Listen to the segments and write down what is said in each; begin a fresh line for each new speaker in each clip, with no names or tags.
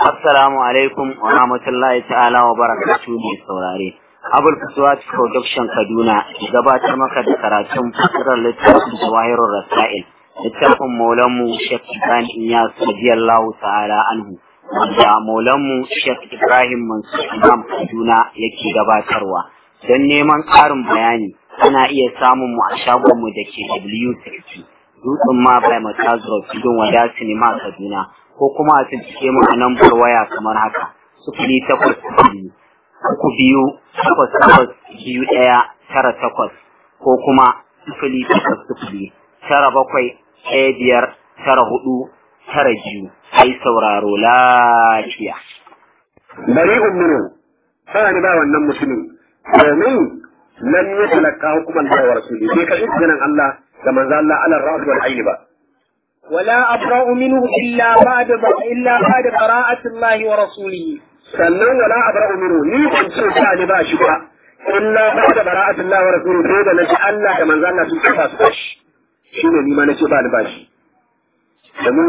Assalamu alaikum wa rahmatullahi ta'ala wa barakatuhu mai saurare. Abul Fuswat Production Kaduna gabatar maka da karatun fasirar littafin Jawahirul Rasail. Littafin Maulanmu Sheikh Ibrahim Iyas radiyallahu ta'ala anhu. Wanda Maulanmu Sheikh Ibrahim Mansur Imam Kaduna yake gabatarwa. Don neman ƙarin bayani ana iya samun mu a shagonmu da ke W60. Dutsen ma bai Matazuro Tudun Wada Sinima Kaduna. ko kuma a cikin mu a lambar waya kamar haka sufuri takwas biyu uku biyu takwas takwas biyu ɗaya tara takwas ko kuma sufuri takwas sufuri tara bakwai ɗaya biyar tara hudu tara biyu ai sauraro lafiya.
bari umminu sana ni ba wannan mutumin domin lam ya talaka hukuman da wa rasuli bai kashi ganin Allah da manzo Allah ala ra'd wal ayn ba
ولا أبرأ منه إلا بعد إلا بعد قراءة الله ورسوله
sannan wala abra'u minhu ni ban ce sa ni ba shi ba illa ba'da bara'atullah wa rasuluhu sai da naji Allah da manzo Allah sun kafa su bashi shine ni ma nace ba ni bashi domin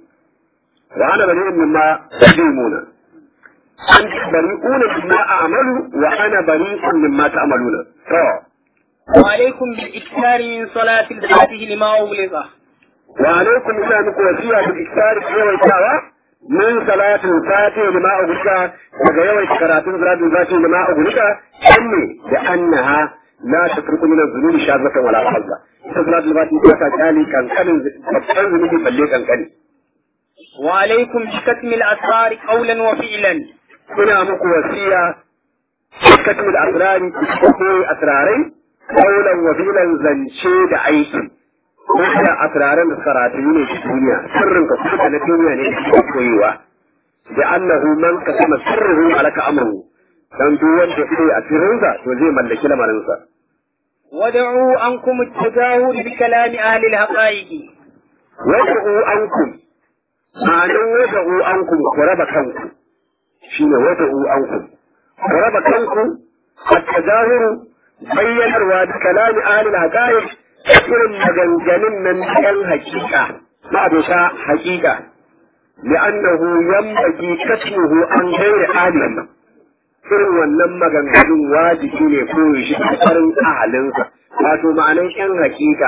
wa ana bari'un mimma tajimuna an bari'una mimma a'malu wa ana bari'un mimma ta'maluna to
وعليكم بالإكثار من صلاة الفاتح لما أغلق
وعليكم إلا مكو وسيلة بالإكثار في يوم الساعة من صلاة الفاتح لما أغلق وغيوة كراتين صلاة الفاتح لما أغلق إني لأنها لا تترك من الذنوب شاذة ولا حظة صلاة الفاتح لما تالي كان كان كان ذنوبي بلي كان كان
وعليكم بكتم الأسرار قولا وفعلا
ina muku wasiya katmi al-asrari ko asrarai qawlan wa fi'lan zance da aiki wanda asraran da karatu ne shi duniya sirrin ka kuma na duniya ne da koyewa da annahu man kasama sirruhu alaka amruhu dan duk wanda yake a sirrinsa to zai mallaki lamarinsa
ودعوا عنكم التجاهل بكلام أهل الحقائق
wad'u ankum ma'anin wad'u ankum ku raba kanku shine wad'u ankum ku raba kanku at-tajahuru bayyanarwa da kalami ahli al-haqa'iq irin maganganun nan ɗan hakika ma'abuta hakika li'annahu yanbaghi kasmuhu an ghairi ahlihi irin wannan maganganun wajibi ne ko shi farin ahalinsa wato ma'anan ƴan hakika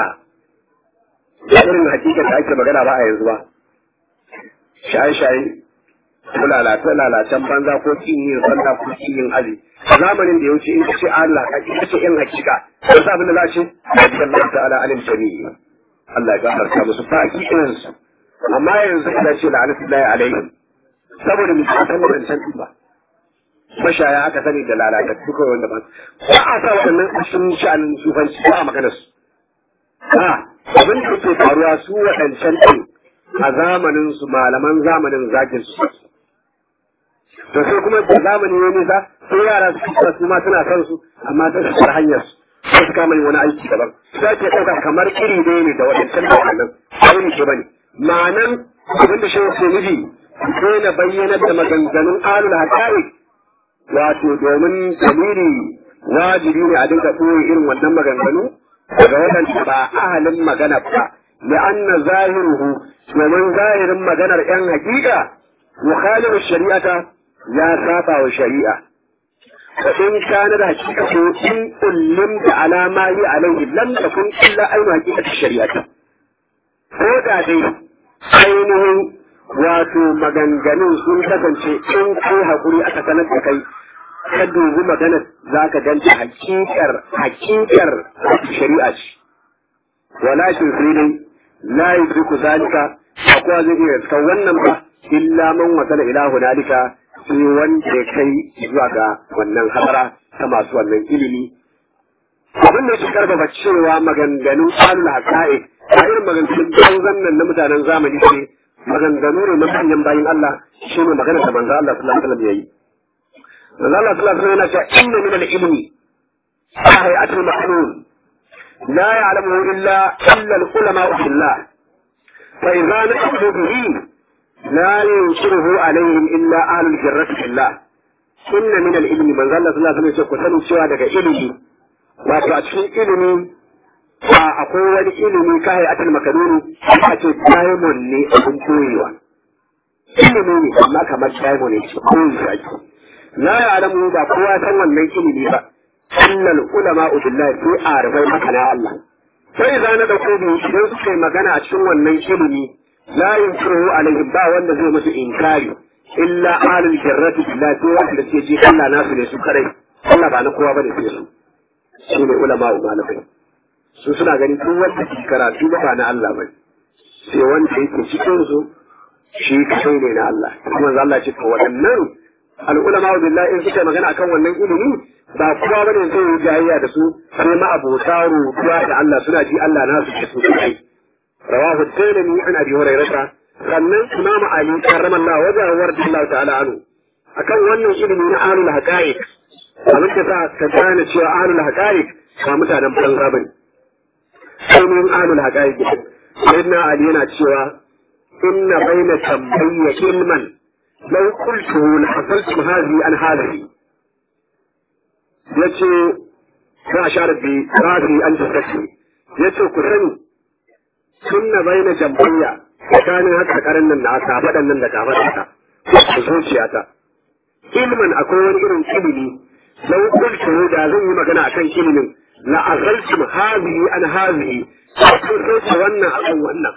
irin hakika da ake magana ba a yanzu ba shaye-shaye ko lalata-lalatan banza ko kin yin sallah ko kin yin aji zamanin da ya wuce in ka ce Allah ka ce kace in hakika ko sa abin da za ce Allah ta'ala alim jami'i Allah ya gafarta musu fa hakikin su amma yanzu ina ce la'anatullahi alaihi saboda mu san wannan can ba mashaya aka sani da lalata duka wanda ba ba a sa waɗannan sun sha'anin sufanci ba a magana su a abin da ke faruwa su waɗancan ɗin a zamanin su malaman zamanin zagin su to sai kuma da zamani ya nisa sai yara su kusa su ma suna son su amma ta su hanyar su sai su kama yin wani aiki daban sai ke ɗauka kamar iri ɗaya ne da waɗancan da waɗannan sai ne ke bane ma'anan abin da shehu ke nufi sai na bayyanar da maganganun alul haƙa'iq wato domin dalili wajibi ne a dinga ɓoye irin wannan maganganu daga waɗanda ba ahalin magana ba لأن ظاهره ومن ظاهر مجنر أن حقيقة مخالف الشريعة لا سابع وشريعة فإن كان الحقيقة إن ألمت على ما هي عليه لم تكن إلا أين حقيقة الشريعة هذا دي ainihin wato maganganun sun kasance in kai haƙuri aka sanar da kai ka dubi maganar za ka ganta hakikar hakikar shari'a ce walakin sai dai la yudriku zalika akwa zai iya kan wannan ba illa man wasala ila hunalika sai wanda ya kai zuwa ga wannan hadara ta masu wannan ilimi abin da yake karfafa cewa maganganun alul haqa'iq a irin maganganun banzan nan na mutanen zamani ce maganganu ne na manyan bayin Allah shi ne magana da manzo Allah sallallahu alaihi wasallam yayi manzo Allah sallallahu alaihi wasallam yana cewa inna min al-ilmi hayatul ma'lum لا يعلمه إلا إلا العلماء في الله فإذا نقصوا به لا ينشره عليهم إلا أهل الجرة في الله إن من العلم من ظل صلى الله عليه وسلم كسن سوى دك علمي wato a cikin ilimi a akwai wani ilimi ka hayatul makanuni a ce diamond ne abin koyewa ilimi ne amma kamar diamond ne ko zaki la ya'lamu ba kowa san wannan ilimi ba annal ulama billahi sai arifai makana Allah sai za na dauko bi idan suka yi magana a cikin wannan ilimi la yunkiru alaihim ba wanda zai musu inkari illa ahlul jarrati billahi sai wanda ke ji Allah nasu ne su kare Allah ba na kowa bane sai su su ne ulama malamai su suna gani duk wanda ke karatu ba na Allah bane sai wanda yake cikin su shi kai ne na Allah kuma Allah ce to waɗannan al'ulama billahi in suka magana akan wannan ilimi ba kowa bane zai yi jayayya da su sai ma abota rubuwa da Allah suna ji Allah na su su kai rawahu tayyib an abi hurairah sannan imam ali karramallahu wajhahu wa radiyallahu ta'ala anhu akan wannan ilimi na ahlul haqa'iq abin da sa ka gane cewa ahlul haqa'iq ba mutanen banza bane ainihin ahlul haqa'iq sayyidina ali yana cewa inna bayna tambayya ilman لو قلته لحصلت هذه عن هذه yace za a share bi rafi an tattace yace ku sani sunna baina jambayya tsakanin haka karan nan da aka faɗan nan da kafa ta ku zuciyata ilmin akwai wani irin ilimi lau kultu da zan yi magana akan ilimin la azaltum hadhihi an hadhihi kun sauke wannan akan wannan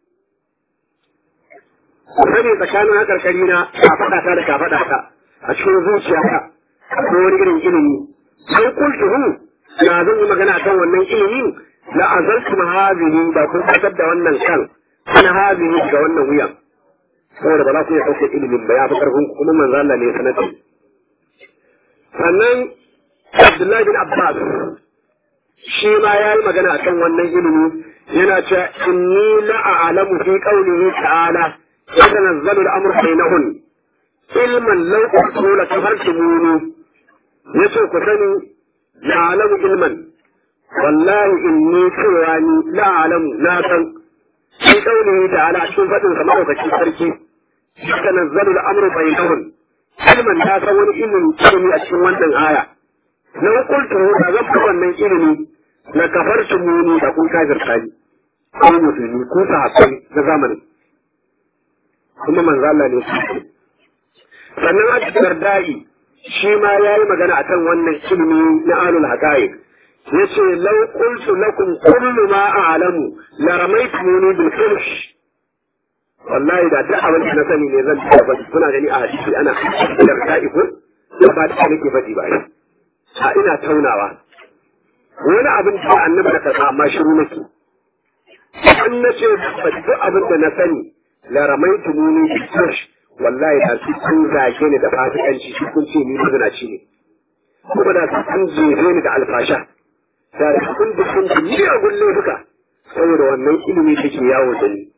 sani tsakanin hakarkari na kafaɗa ta da kafaɗa ta a cikin zuciya ta ko wani irin ilimi sai kultuhu na zan yi magana kan wannan ilimin la azaltu ma hadhihi da kun fitar da wannan kan ana hadhihi ga wannan wuyan saboda ba za ku iya ɗauke ilimin ba ya fi ƙarfin kuma manzo Allah ne ya sanar da sannan Abdullahi bin Abbas shi ma ya yi magana akan wannan ilimi yana cewa inni la a'lamu fi qawlihi ta'ala يتنزل الأمر بينهن علما لو قلتوا لكفرتموني يسوع كسني لا أعلم علما والله إني كواني لا أعلم ناسا في قوله تعالى شوف فتن كما هو كشي فرشي يتنزل الأمر بينهن علما ناسا ولئن كلمي أشوان من آية لو قلته لغفر من علمي لكفرتموني لكون كافر ثاني ko musulmi ko sahabbai na zamanin kuma manzo Allah ne sannan a cikin dardai shi ma ya yi magana akan wannan ilimi na alul haqaiq yace law qultu lakum kullu ma a'lamu la ramaytumuni bil filsh wallahi da duk abin da na sani ne zan ba kuna gani a hadisi ana dardai ko ba da nake faɗi ba a ina taunawa wani abin da annabi da kaza amma shiru nake an nace duk abin da na sani la ramaitu muni bi tush wallahi da su kun zage ni da fasikanci shi kun ce ni mazinaci ne kuma da su kun jefe ni da alfasha da da kun da kun ji ni a gulle duka saboda wannan ilimi da ke yawo da ni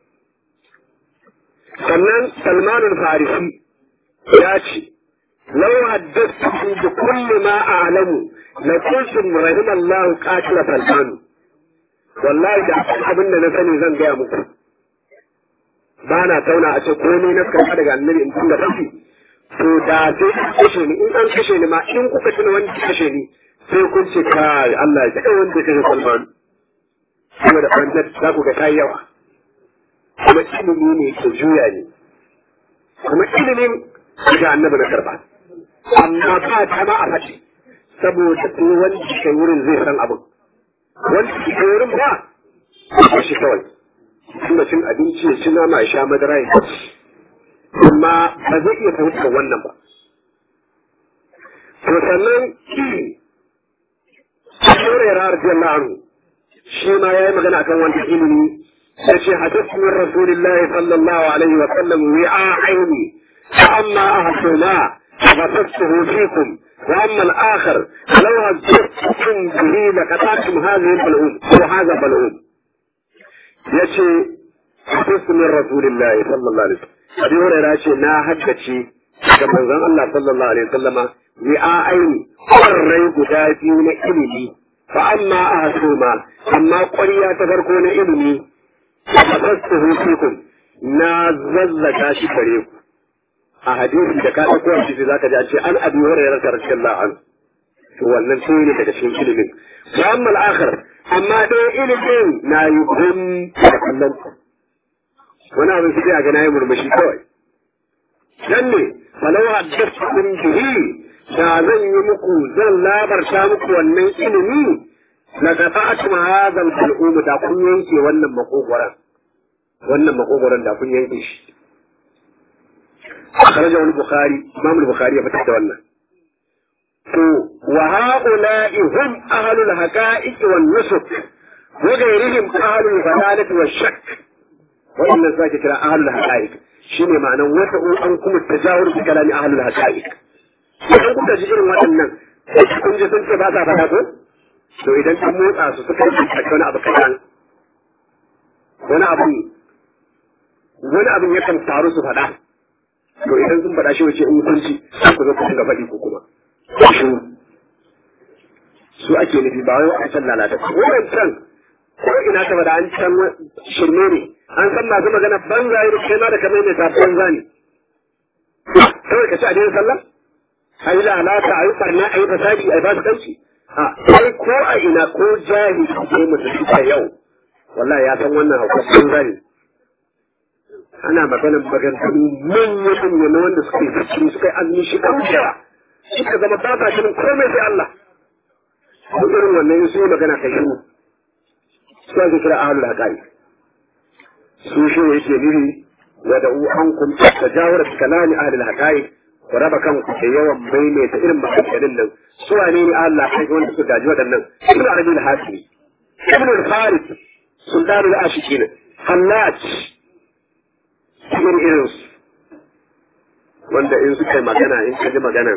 sannan Salman al-Farisi ya ce لو حدثتكم بكل ما أعلم لقلتم رحم الله قاتل سلمان والله da abin da na sani zan gaya muku ba na tauna a ce komai na karɓa daga annabi in kun da kashi to da sai an kashe ni in an kashe ni ma in kuka tuna wanda ya kashe ni sai kun ce kai Allah ya kai wanda ya kashe Salman saboda wannan za ku ga kai yawa kuma ilimi ne ke juya ne kuma ilimin ga annabi na karɓa amma ba ta ma a faɗi saboda ko wanda ke wurin zai san abin wanda ke wurin ba ba shi kawai kuma cin abinci ya ci nama ya sha madara ya ci amma ba zai iya fahimtar wannan ba to sannan Shore ya radiyallahu anhu shi ma yayi magana akan wannan ilimi ya ce hadithu min rasulillahi sallallahu alaihi wa sallam wi'a aini amma ahsuna فبثته فيكم واما الاخر لو هزتكم به لقطعتم هذه البلعوم وهذا بلعوم yace hadisi min rasulillahi sallallahu alaihi wasallam abi hurairah ce na haddace ga manzon Allah sallallahu alaihi wasallama ni a aini ƙwarrai guda biyu na ilimi fa amma a hasuma amma ƙwarya ta farko na ilimi fa fastuhu fikum na zazzaga shi gare ku a hadisi da ka ɗauko hadisi zaka ji a ce an abi hurairah radiyallahu anhu to wannan sai ne daga cikin ilimin wa amma al-akhir amma dai ilimin na yi gum da kallon ku wani abin sai a ga nayi murmushi kawai dan ne falau haddathukum bihi da zan yi muku zan labarta muku wannan ilimi la qata'tum hadha al-qulub da kun yanke wannan makogoran wannan makogoran da kun yanke shi akhrajahu al-bukhari imam al-bukhari ya fitar da wannan to wa ha'ula'i hum ahlul haqa'iq wan nusuk wa ghayrihim ahlul fadalah wa shakk wannan sake kira ahlul haqa'iq shine ma'anan wata an kuma tajawur bi kalami ahlul haqa'iq idan kuka ji irin waɗannan kun ji sun ce ba sa faɗa ko to idan an motsa su suka yi wani abu kaɗan wani abu wani abin yakan taru su faɗa to idan sun faɗa shi wace in kun ci sai ku zo ku dinga faɗi ko kuma shi su ake nufi ba wai wa'ancan lalata wa'ancan ko ina ta faɗa an can shirme ne an san masu magana banza yi kai ma da kamar ne ta banza ne kawai ka ci a daina sallah a yi lalata a yi barna a yi fasadi a yi basu kanci a sai ko a ina ko jahili ko musulmi a yau wallahi ya san wannan hauka banza ne ana maganar maganganu manya manya na wanda suka yi fikiri suka yi azumi shi kan cewa suka zama ba sa shirin komai sai Allah ko irin wannan su yi magana kai shi su ake kira ahlul haqaiq su shi yake nufi wa da an kun tajawara kalami ahlul haqaiq ku raba kanku da yawan maimaita irin maganganun nan su wane ne Allah kai wanda suka gaji waɗannan ibn arabi al-hasimi ibn al-farid sultan al-ashikin hallaj irin irin su wanda in suka yi magana in ka ji maganan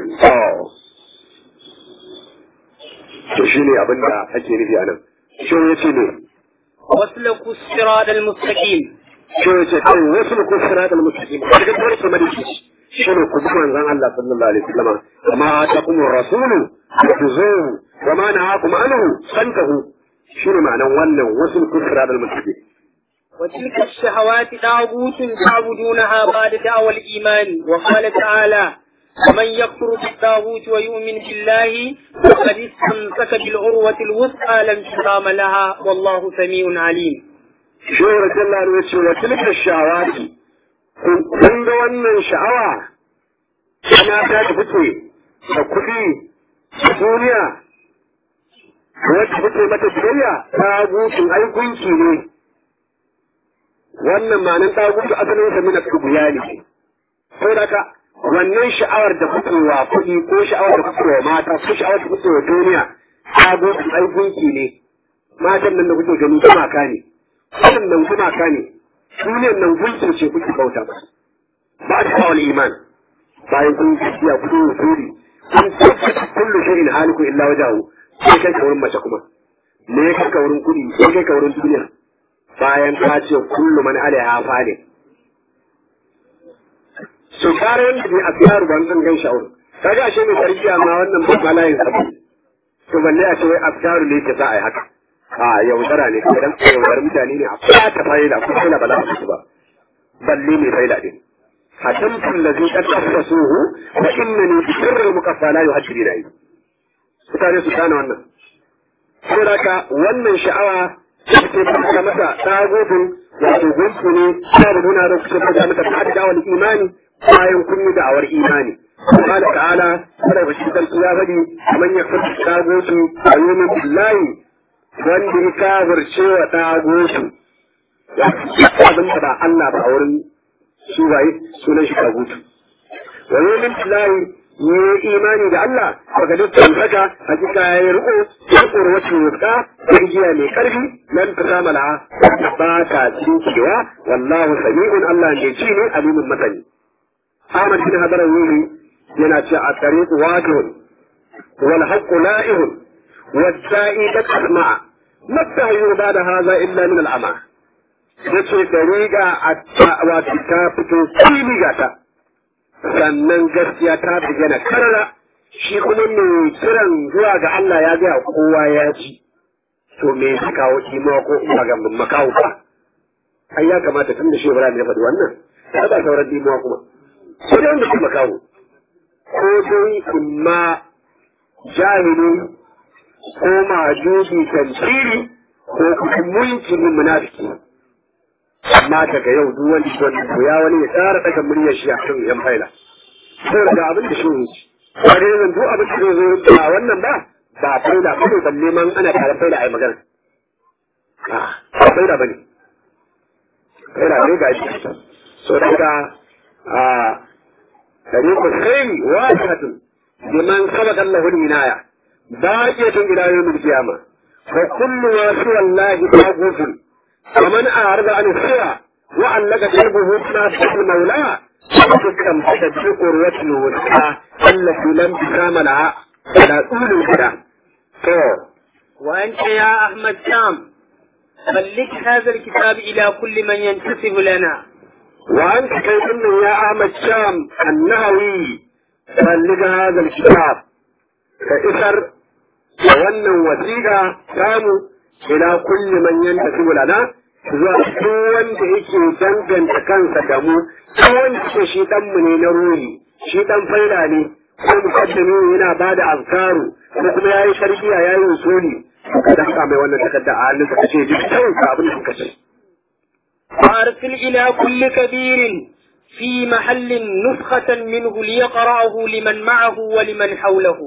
to shi ne abin da ake nufi a nan shi ya ce ne
واسلكوا الصراط المستقيم
shi ya ce kai wasu ko siratal mustaqim daga dole su madaki shi ne ku bi manzon Allah sallallahu alaihi wasallam amma atakum rasulu tuzuhu wa ma nahakum anhu fantahu shi ne ma'anan wannan wasu ko siratal mustaqim
وتلك الشهوات طاغوت تعبدونها بعد دعوى الإيمان وقال تعالى ومن يكفر بالطاغوت ويؤمن بالله فقد استمسك بالعروة الوثقى لا انفصام لها والله سميع عليم.
Shehu Rajallah ne ce wa tilka shawati kun ga wannan sha'awa ana ta da fice da kuɗi da duniya wacce fice mata biyayya ta gutun aikunki ne wannan ma'anin ta gutu asalin sa mina tubuya ne saboda ka wannan sha'awar da kuke wa kuɗi ko sha'awar da kuke wa mata ko sha'awar da kuke wa duniya ta gutun aikunki ne matan nan da kuke gani gumaka ne wannan nan gumaka ne duniyar nan gunkin ce kuke bauta ba ba ta kawal iman bayan kun gaskiya kun wusuri kun tabbata kullu shay'in haliku illa wajahu sai kai ka wurin mace kuma me ya kai ka wurin kuɗi sai kai ka wurin duniya bayan ka ce kullu man alaiha fane so kare yanda bai asiyaru ban zan gan sha'ur kaga ashe mai tarbiya ma wannan ba malayin sabu to balle a ce wai askaru ne ke sa ai haka a yaudara ne idan ka yaudar mutane ne a fata faida ko faida ba za a su ba balle mai faida din hadamtu allazi qad tafasuhu wa innani bi sirri muqaffa la yuhaddini dai mutane su gane wannan saboda ka wannan sha'awa take fara masa tagutun wato gunsu ne ta da nuna da kusa fara masa ta da wani imani bayan kun yi da'awar imani قال تعالى قال بشير الكلابي من يكفر التاغوت ويؤمن بالله wanda ya kafirce wa ɗagosu ya abin da ba Allah ba a wurin su waye sunan shi kagutu wa yomin billahi ne imani da Allah daga dukkan haka hakika ya yi riko ya koro wacce wuska giya mai karfi nan ta sama laha ba ta tsinkewa wallahu sami'un Allah ne ci ne alimin masani Ahmad bin Hadarar Wuri yana ce a tariqu wajihun wal haqqu la'ihun والداعي تسمع ما التهيؤ بعد هذا إلا من العمى yace dariƙa a wato ta fito fili gata sannan gaskiya ta bayyana karara shi kuma mai kiran zuwa ga Allah ya gaya kowa ya ji to me ya kawo kima ko ina ga makawo ba ai ya kamata tun da shi Ibrahim ya faɗi wannan ya ba sauran dimuwa kuma ko dai wanda kuma kawo ko dai imma jahili ko majusi tantiri ko kuma mulkin munafiki amma daga yau duk wani wanda ko ya wani ya tsara daga muryar shi a kan yan faila saboda ga abin da shi ne wani yanzu duk abin da zai zo ba wannan ba ba faila ba ne balle man ana tare faila ai magana a ba faila bane faila ne ga shi so daga a tariqul khair wajihatun liman sabaqa Allahu al-inaya baqiyatun ila yawm al-qiyamah wa kullu ma siwa Allah taghufun ومن أعرض عن السوى وعلق قلبه بما المولى فكم تدفق قروة الوسطى التي لم تسام لها على طول الهدى
وأنت يا أحمد شام بلغ هذا الكتاب إلى كل من ينتسب لنا
وأنت كيف يا أحمد شام النهوي بلغ هذا الكتاب كإسر وأن وثيقة كانوا ila kulli man yantasibu lana zuwa duk wanda yake danganta kansa da mu ko wanda ke shi dan mu ne na ruhi shi dan faida ne ko mukaddimi yana bada azkaru ko kuma yayi sharbiya yayi usuli ka dan ka mai wannan takarda a halin ka ce duk sai ka abin da kace
وأرسل إلى كل كبير في محل نسخة منه ليقرأه لمن معه ولمن حوله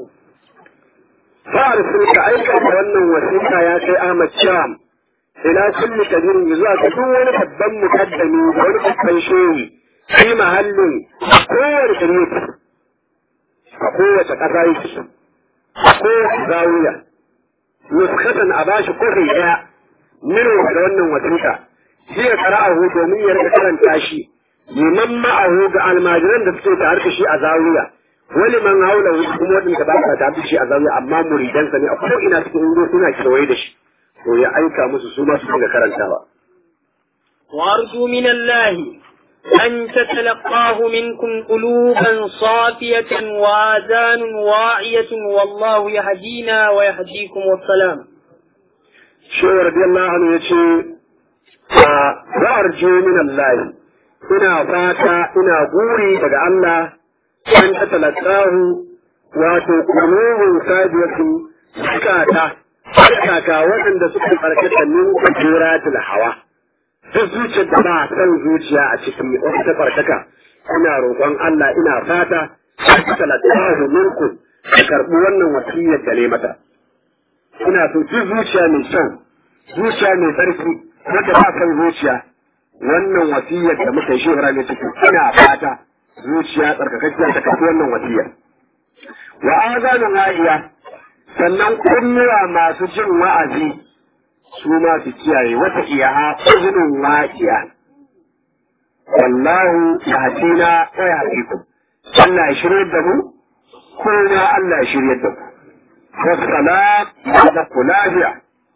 فارسل كأيك wannan wasiƙa ya kai Ahmad Sham ila kulli kabirin zuwa ga duk wani babban mukaddami da wani babban shehi fi mahallin kowane shari'a a kowace ƙasa yake a kowace zawiya nuskatan a bashi kofi ɗaya mino da wannan wasiƙa shi ya qara'ahu domin ya rika karanta shi liman ma'ahu ga almajiran da suke tare da shi a zawiya wani man haula kuma waɗanda ba sa tare da shi a zawiya amma muridansa ne a ko ina cikin ungo suna kewaye da shi to ya aika musu su ma su dinga karantawa
وأرجو من الله أن تتلقاه منكم قلوبا صافية وآذان واعية والله يهدينا ويهديكم والسلام
shehu radiyallahu anhu yace a wa'arju min Allah ina fata ina guri daga Allah an ta talaqahu wato qulubun sajiyatu zakata harkaka waɗanda suka farkata min kujuratul hawa ta zuciyar da ba san zuciya a ciki wata ta farkaka ina roƙon Allah ina fata an ta talaqahu minkum ka karɓi wannan wasiyar da ne mata ina so duk zuciya mai kyau zuciya mai tsarki wanda ba kan zuciya wannan wasiyar da muka yi shehura ne ciki ina fata zuciya tsarkakakkiya ta kafi wannan wasiyar wa azanun wa'iya sannan kunnuwa masu jin wa'azi su ma su kiyaye wata iyaha uzunin wa'iya wallahu yahdina wa yahdikum Allah ya shirye da mu kuma Allah ya shirye da mu والصلاة بعد كلافية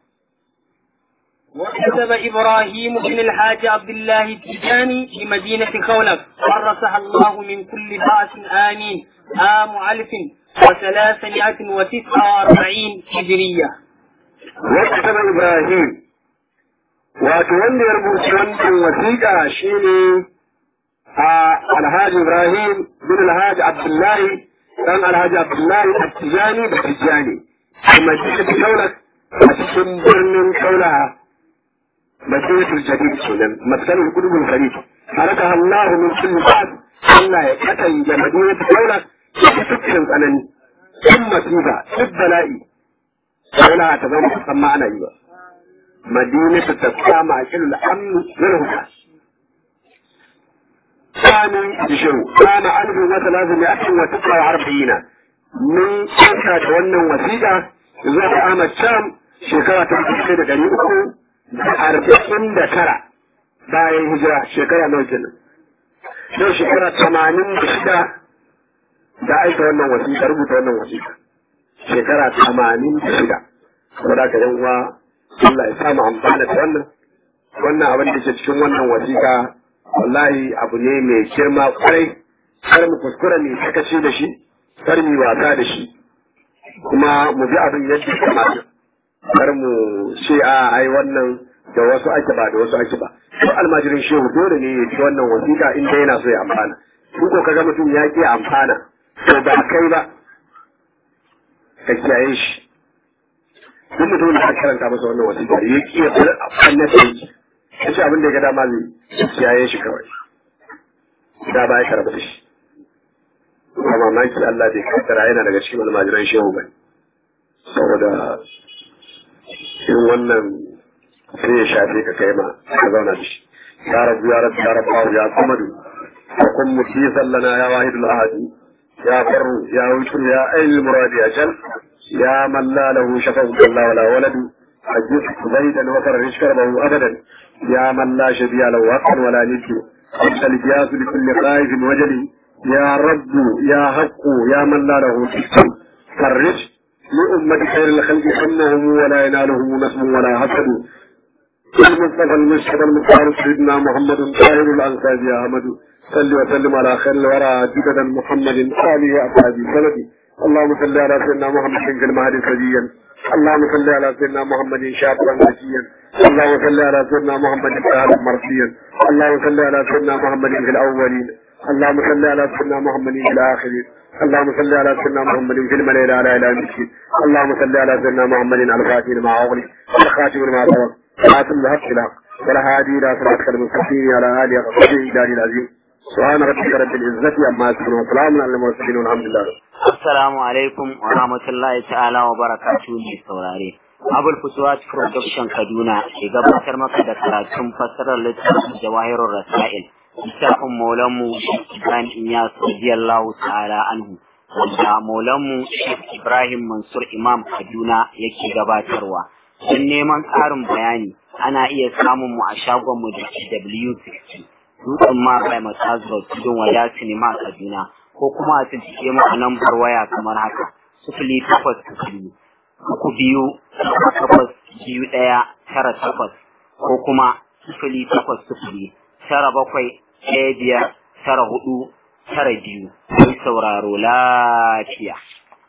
وكتب إبراهيم بن الحاج عبد الله التجاني في مدينة خولك ورثها الله من كل بأس آمين عام ألف وثلاثمائة وتسعة وأربعين هجرية
وكتب إبراهيم وتولي يربوش وثيقة شيني الحاج إبراهيم بن الحاج عبد الله كان الحاج عبد الله التجاني بالتجاني في مدينة كولك أتكن برن كولها مدينة الجديد سنن مسكن القلوب الخليج حركها الله من كل بعد الله يكتن مدينة كولك تكن أنني ثم تيبا البلائي كولها تزوم تسمى أنا أيوة مدينة تسمى مع كل الأمن والهدى كان بشو كان ألف وثلاثمائة وتسعة وأربعين من شركة wannan wasiƙa zuwa ga Ahmad Sham shekara ta dubu da ɗari uku da arba'in da tara bayan hijira shekara nawa kenan yau shekara tamanin da shida da aika wannan wasiƙa rubuta wannan wasiƙa shekara tamanin da shida saboda ka yan uwa Allah ya samu amfana da wannan wannan abin da ke cikin wannan wasiƙa wallahi abu ne mai girma kwarai kar mu kuskura mai sakaci da shi kar mu wasa da shi kuma mu bi abin yadda kamata kar mu ce a ai wannan da wasu ake ba da wasu ake ba to almajirin shehu dole ne ya ci wannan wasiƙa in dai yana so ya amfana in ko kaga mutum ya ki amfana to ba kai ba ka kiyaye shi duk mutumin da aka karanta masa wannan wasiƙa ya ki ya bar annabci ya ce abin da ya ga dama zai kiyaye shi kawai da ba ya karɓa da shi ba mamaki Allah bai kaddara yana daga cikin almajiran shehu ba saboda irin wannan sai ya shafe ka kai ma ka zauna da shi ya rabu ya rabu ya rabu ya samadu wa kun mutisan lana ya wahidul ahadi ya farru ya wutur ya ainul muradi ya jal ya man la lahu shafa'u Allah wala waladu ajis zaidan wa farrish karbahu abadan ya man la shabiya lahu haqqan wala niddu أنت الجاس لكل خائف وجلي يا رب يا حق يا من لا له حكم فرج لأمة خير الخلق همهم ولا ينالهم نسب ولا حسد المصطفى المشهد المختار سيدنا محمد طاهر الأنصار يا أحمد صل وسلم على خير الورى جددا محمد آله أصحابه سندي اللهم صل على سيدنا محمد في المهدي سجيا اللهم صل على سيدنا محمد شابا نجيا اللهم صل على سيدنا محمد تعالى مرسيا اللهم صل على سيدنا محمد في الأولين اللهم صل على سيدنا محمد في الآخرين اللهم صل على سيدنا محمد في الملائكة على إلى المسجد اللهم صل على سيدنا محمد الفاتح مع أغلق والخاتم مع سبق خاتم الحق الحق والهادي إلى صراطك المستقيم على آله وصحبه إلى العظيم سبحان ربك رب العزة عما يصفون وسلام على المرسلين والحمد لله
Assalamu alaikum wa rahmatullahi ta'ala wa barakatuhu mai saurare. Abul Futuwat Production Kaduna ke gabatar maka da karatun fassarar littafin Jawahirul Rasail. Littafin Maulanmu Ibrahim Iyas radiyallahu ta'ala anhu. Wanda Maulanmu Ibrahim Mansur Imam Kaduna yake gabatarwa. Don neman ƙarin bayani ana iya samun mu a shagonmu da W60. Dutsen ma bai Masazro Tudun Wada Sinima Kaduna. ko kuma a tuntuɓe mu a lambar waya kamar haka sifili takwas sifili uku biyu takwas biyu ɗaya tara takwas ko kuma sifili takwas sifili tara bakwai ɗaya biyar tara hudu tara biyu don sauraro lafiya.